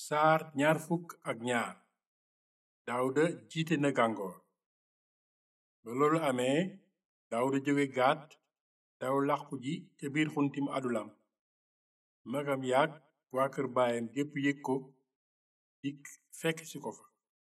saar ñaar fukk ak ñaar daawuda jiite na gàngoor ba loolu amee daawuda jóge gaat daw làqu ji ca biir xuntim adulam magam yaag waa kër baayam gépp yëg ko dikk fekk ci ko fa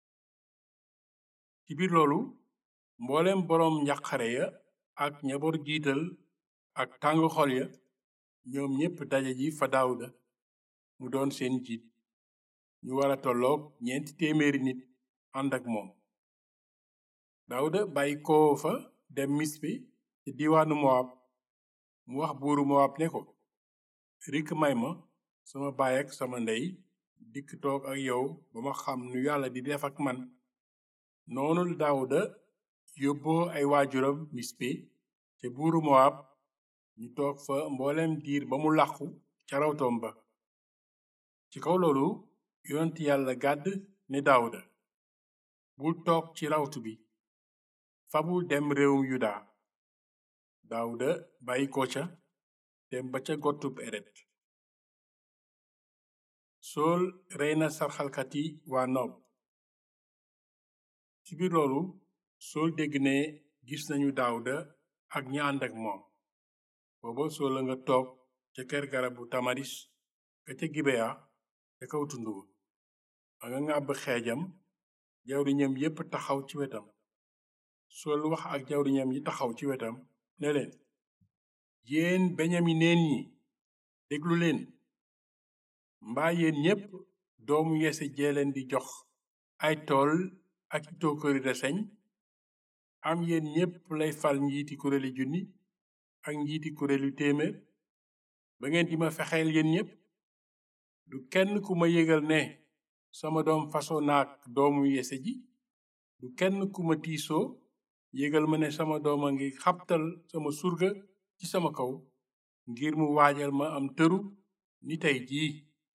ci biir loolu mboolem boroom njàqare ya ak ñaboor jiital ak tàng xol ya ñoom ñépp daje ji fa daawuda mu doon seen jiit ñu wara tolloog ñeenti téeméeri nit ànd ak moom daawuda bàyyi ko fa dem mispe ci diiwaanu mowab mu wax buuru mowab ne ko rikk may ma sama baay ak sama ndey dikk toog ak yow ba ma xam nu yàlla di def ak man noonu daawuda yóbboo ay waajuram mispe te buuru mowab ñu toog fa mboolem diir ba mu làqu ca rawtoom ba ci kaw loolu yonent yàlla gàdd ne daawuda bul toog ci rawtu bi fabul dem réewum yuda daawuda bàyyi ko ca dem ba ca gottub eret sool rey na sarxalkati waa noob ci biir loolu sool dégg ne gis nañu daawuda ak ñi ànd ak moom booba sool a nga toog ca kër garabu tamaris ka ca gibeya ca kaw tund wa a nga ngàbb xeejam jawriñam yépp taxaw ci wetam sool wax ak jawriñam yi taxaw ci wetam ne leen yéen beñamineen ñi déglu leen mbaa yéen ñépp doomu yese jeeleen di jox ay tool ak i tookari reseñ am yéen ñépp lay fal njiiti kuréeli junni ak njiiti kuréelu téeméer ba ngeen di ma fexeel yéen ñépp du kenn ku ma yëgal ne sama doom faso naak doomu yese ji du kenn ku ma tiisoo yëgal ma ne sama doom a ngi xabtal sama surga ci sama kaw ngir mu waajal ma am tëru ni tey jii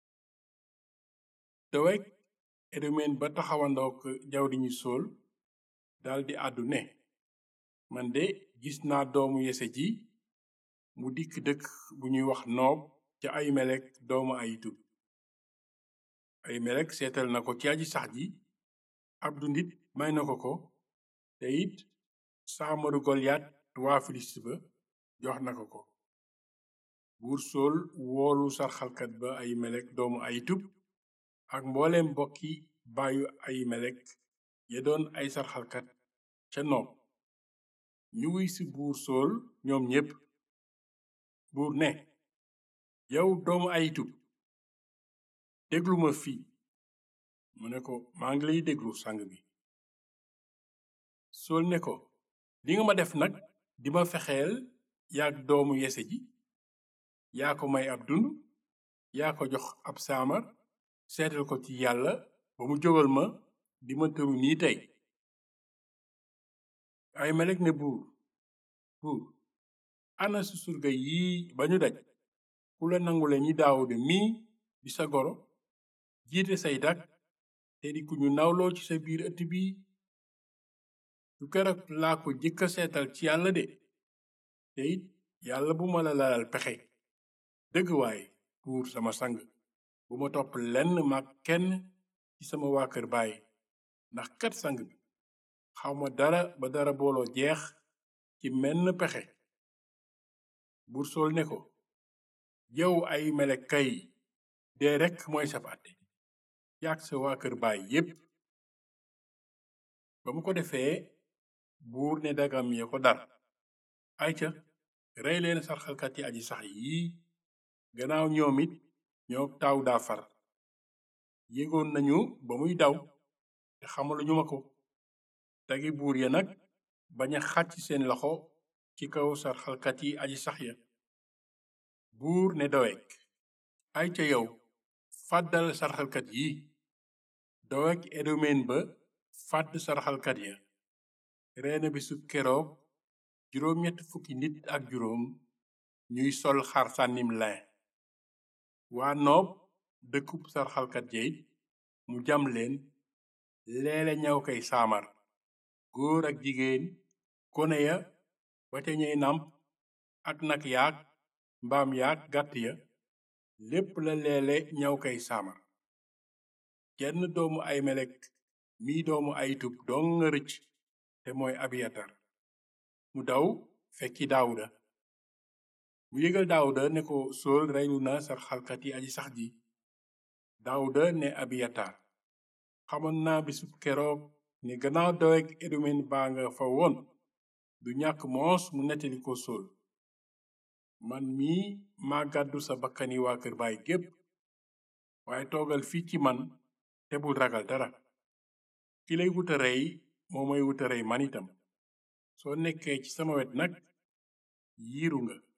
dowek edomen ba taxawandook jawriñu sool daldi àddu ne man de gis naa doomu yese ji mu dikk dëkk bu ñuy wax noob ca ay melek doomu ayitub ay melek seetal na ko ci aji sax ji ab dundit may na ko ko te it saamaru golyaat waa filist ba jox na ko ko buur sool woolu sarxalkat ba ay melek doomu ayitub ak mbooleem mbokki baayu ay melek ya doon ay sarxalkat ca noob ñu wuy ci buur sool ñoom ñépp buur ne yow doomu ayitub déglu ma fii mu ne ko maa ngi lay déglu sang bi sool ne ko li nga ma def nag di ma fexeel yaag doomu yese ji yaa ko may ab dund yaa ko jox ab saamar seetal ko ci yàlla ba mu jógal ma di ma tëru nii tey ay melek ne buur buur ana su surga yii ba ñu daj ku la nangule ñi daawuda mii di sa goro jiite say dak te di ku ñu nawloo ci sa biir ëtt bi du keroog laa ko jëkka seetal ci yàlla de te it yàlla bu ma la lalal pexe dëgg waaye buur sama sang bu ma topp lenn mag kenn ci sama waa kër baay ndax kat sang bi xawma dara ba dara booloo jeex ci menn pexe buur sool ne ko yow ay melek kay dee rekk mooy sab àtte yaag sa waa kër baay yépp ba mu ko defee buur ne dagam ya ko dar ayca rey leen sarxalkat yi aji sax yii gannaaw ñoom it ñoo taaw daa far yégoon nañu ba muy daw te xamaluñu ma ko dagi buur ya nag bañ a xàcc seen loxo ci kaw sarxalkat yi aji sax ya buur ne dowek ay ca yow fàddal sarxalkat yi dowek edomen ba fàdd sarxalkat ya reena bisu keroog juróom ñett fukki nit ak juróom ñuy sol xar sànnim lin waa noob dëkkub sarxalkat yey mu jam leen leele ñaw kay saamar góor ak jigéen gone ya ba ca ñey nàmp ak nag yaag mbaam yaag gàtt ya lépp la leele ñaw kay saamar jenn doomu aymelek mii doomu aytub dong nga rëcc te mooy abiyatar mu daw fekki daawuda mu yëgal daawuda ne ko sool reylu na sarxalkat yi aji sax ji daawuda ne abiyatar xamoon naa bisub keroog ne gannaaw daweg edomen baa nga fa woon du ñàkk moos mu nettali ko sool man mii maa gàddu sa bakkani waa kër baay gépp waaye toogal fii ci man te bul ragal dara ki lay wuta rey moo may wuta rey man itam soo nekkee ci sama wet nag yiiru nga